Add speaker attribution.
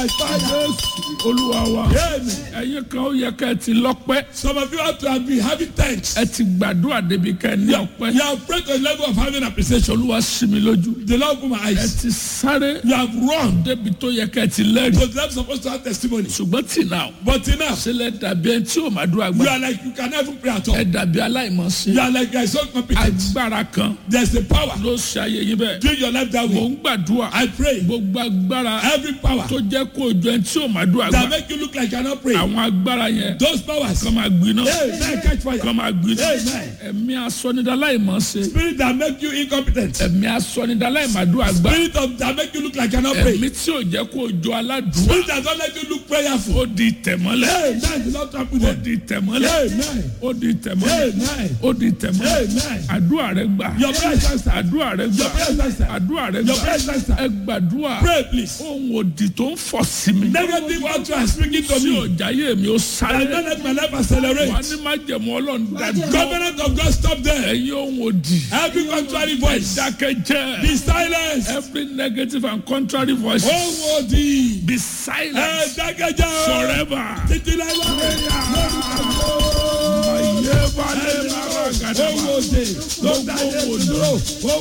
Speaker 1: by fire.
Speaker 2: jésù olúwa wa
Speaker 1: Amen.
Speaker 2: ẹ̀yin kan ó yẹ ká ẹ ti lọ́pẹ́
Speaker 1: Some of you have to have been having thanks.
Speaker 2: ẹ ti gbàdúrà débi ká ẹ ní ọpẹ́
Speaker 1: You have prayed to the level of having appreciation.
Speaker 2: olúwa sí mi lójú
Speaker 1: The Lord opened my
Speaker 2: ẹ
Speaker 1: eyes.
Speaker 2: ti sáré
Speaker 1: You have run
Speaker 2: débi tó yẹ ká ẹ ti lẹ́rìí
Speaker 1: to the level supposed to have testimony.
Speaker 2: ṣùgbọ́n tì náà
Speaker 1: But enough,
Speaker 2: sílẹ̀ dàbí ẹni tí ò máa dúrà
Speaker 1: you
Speaker 2: gbà
Speaker 1: are like you can never pray at all.
Speaker 2: ẹ dàbí aláìmọ̀ọ́sí
Speaker 1: You are like you are so competent.
Speaker 2: agbára kan
Speaker 1: There's a power.
Speaker 2: ló ṣe ayé yín bẹ́ẹ̀
Speaker 1: Doing your life that
Speaker 2: mò
Speaker 1: way.
Speaker 2: ń gbàdúrà
Speaker 1: I pray.
Speaker 2: gbogbo agbára
Speaker 1: Every power
Speaker 2: tó jẹ́ kó o jọ ẹni tí ò máa dúrà
Speaker 1: that
Speaker 2: gbà
Speaker 1: make you look like you cannot pray.
Speaker 2: àwọn agbára yẹn
Speaker 1: Those powers.
Speaker 2: kọ́ máa gbiná
Speaker 1: Amen. Catch fire.
Speaker 2: kọ́ máa gbiná
Speaker 1: Amen.
Speaker 2: ẹ̀mí asọ́nidáláìmọ̀ọ́sí
Speaker 1: Spirit that make you incompetent.
Speaker 2: ẹ̀mí asọ́nidáláìmàdúrà gbà
Speaker 1: Spirit of that make you look like you cannot pray.
Speaker 2: ẹ̀mí tí ò jẹ́ kó o jọ aládùúgbò
Speaker 1: Spirit that don't let you look prayerful.
Speaker 2: ó di tẹ̀mọ́lẹ̀
Speaker 1: Amen. Do not trample
Speaker 2: ó
Speaker 1: them.
Speaker 2: di tẹ̀mọ́lẹ̀
Speaker 1: Amen.
Speaker 2: ó di tẹ̀mọ́lẹ̀
Speaker 1: Amen.
Speaker 2: ó di tẹ̀mọ́lẹ̀
Speaker 1: Amen.
Speaker 2: àdúrà rẹ gbà
Speaker 1: Your prayer is answered.
Speaker 2: àdúrà rẹ gbà
Speaker 1: Your prayer is answered.
Speaker 2: àdúrà rẹ
Speaker 1: Your
Speaker 2: gbà
Speaker 1: prayer is answered.
Speaker 2: ẹ gbàdúrà
Speaker 1: Pray please.
Speaker 2: ohun òdì tó ń fọ̀ sí mi
Speaker 1: Negative utterance speaking to
Speaker 2: tí
Speaker 1: me.
Speaker 2: ò jáyé mi ó
Speaker 1: I
Speaker 2: sáré
Speaker 1: don't let my life accelerate.
Speaker 2: wà ní májẹ̀mú ọlọ́run dájọ́
Speaker 1: Covenant of God stop there.
Speaker 2: ẹ̀yin ohun òdì
Speaker 1: Every contrary voice.
Speaker 2: dákẹ́jẹ́
Speaker 1: Be silenced.
Speaker 2: every negative and contrary voice
Speaker 1: Oh, odi.
Speaker 2: be
Speaker 1: Ẹ
Speaker 2: silent
Speaker 1: dákẹ́jẹ́ o.
Speaker 2: forever.
Speaker 1: Títí láíláí.
Speaker 2: Ayé balẹ̀ lára gàdá.
Speaker 1: Owó òde. Ló dáyé dúró.